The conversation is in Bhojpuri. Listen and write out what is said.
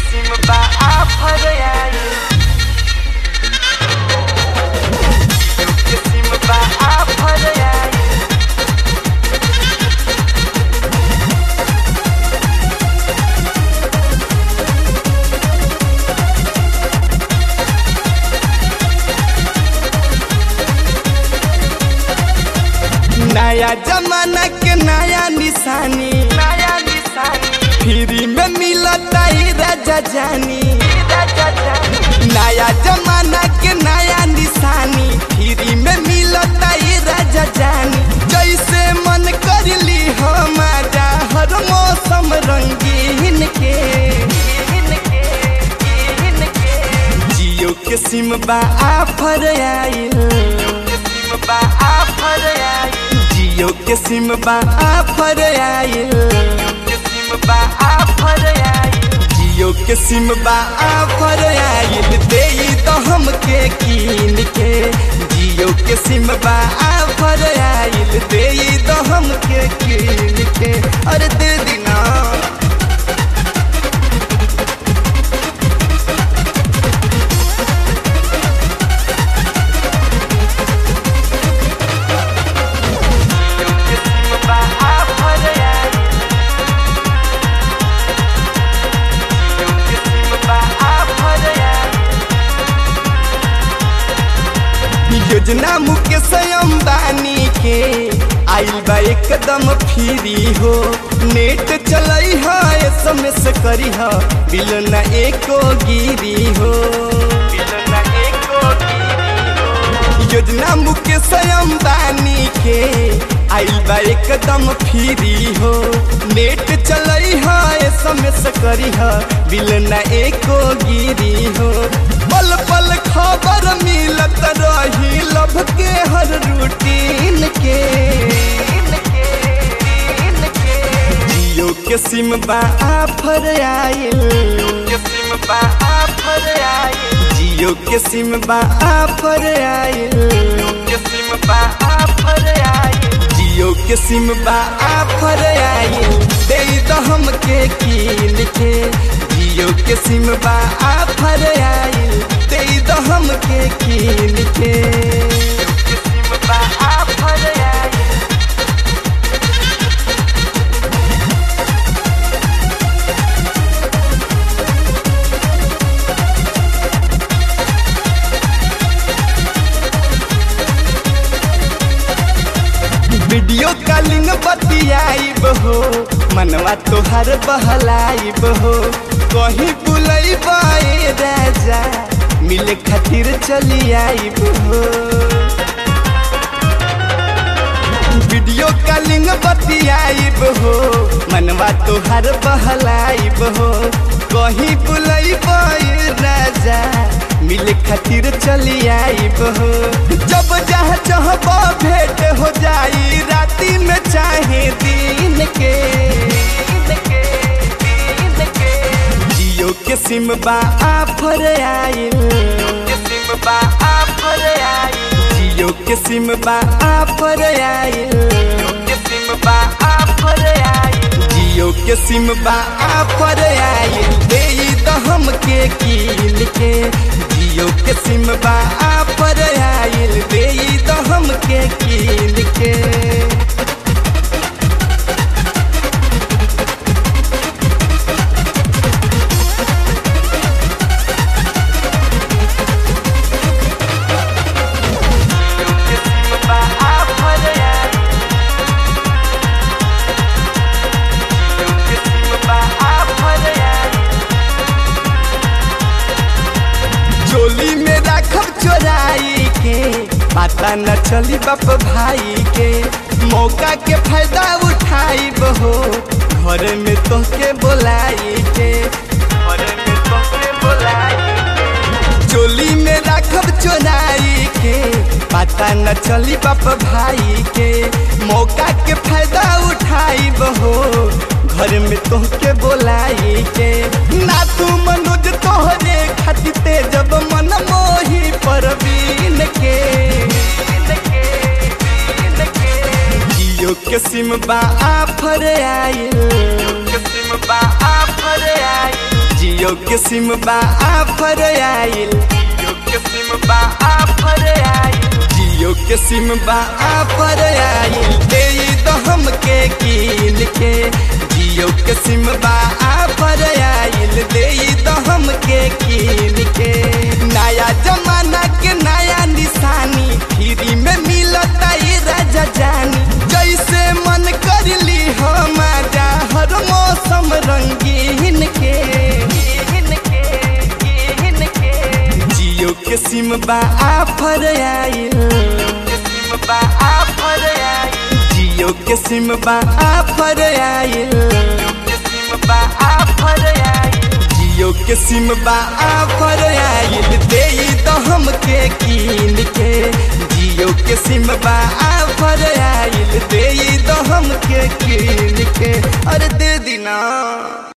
किस्म बा आफर आई किस्म बा आफर आई नया जमाना के नया निशानी नया निशानी फ्री में मिलता ही राजा जानी राजा जानी नया जमाना के नया निशानी फ्री में मिलता ही राजा जानी जैसे मन कर ली हमारा हर मौसम रंगीन के इनके इनके जियो के सिम बा आफर आइल किस्म बा आफर आई जियो के सिम बा आफर आइल किस्म बा आफर आई जियो के सिम बा आफर आइल दे तो हमके कीन के जियो के सिम बा आफर आइल दे तो हमके कीन के अरे दे दिना किस्म बा आफर आई किस्म बा आफर आई योजना मुकेश अंबानी के आइल बा एकदम फ्री हो नेट चलई है एसएमएस करी है बिल ना एको गिरी हो बिलना एको योजना मुकेश अंबानी के आइल बा एकदम फ्री हो नेट चलई है एसएमएस करी है बिल ना एको गिरी हो पल पल खबर मिलत रही लभ के हर रूटीन के इनके इनके जियो के सिम बा आफर आइल किस्म बा आफर आई जियो के सिम बा आफर आइल किस्म बा आफर आई जियो के सिम बा आफर आइल दे तो हमके कीन के जियो के सिम बा आफर आइल दे तो हमके कीन के किस्म बा आफर आई वीडियो कॉलिंग बतियाइब हो मनवा तोहर बहलाइब हो कहीं बुलैब ए राजा मिले खातिर चली आइब हो वीडियो कॉलिंग बतियाइब हो मनवा तोहर बहलाइब हो कहीं बुलैब ए राजा मिले खातिर चली आइब हो जब जहाँ चाहब भेंट हो जाई राती में चाहे दिन के इनके इनके जियो के सिम बा आफर आइल किस्म बा आफर आई जियो के सिम बा आफर आइल किस्म बा आफर आई जियो के सिम बा आफर आइल दे तो हमके कीन के जियो के सिम बा आफर आइल दे तो हमके कीन के किस्म बा आफर आई किस्म बा आफर आई चोली में राखब चोराई के पता न चली बाप भाई के मौका के फायदा उठाई हो घर में तोहके बोलाई के और में तोके बुलाई चोली में राखब चोराई के पता न चली बाप भाई के मौका के फायदा उठाई हो घर में तोहके बोलाई के ना तू मनोज तोहरे खातिर जब मन मोही परवीन के इनके इनके जियो के सिम बा आफर आइल किस्म बा आफर आई जियो जियो के सिम बा आफर आइल जियो के सिम बा आफर आइल जियो के सिम बा आफर आइल दे दो हमके कीन के जियो के सिम बा आफर आइल दे दो हमके कीन के नया जमाना के नया निशानी फ्री में मिलता ये राजा जानी जैसे मन कर ली हम आजा हर मौसम रंगीन के कीन के कीन के जियो के सिम बा आफर आइल के सिम बा आफर आइल जियो के सिम बा आफर आइल के सिम बा आफर आइल जियो के सिम बा आफर आइल दे तो हमके कीन के जियो के सिम बा आफर आइल दे तो हमके कीन के अरे दे दीना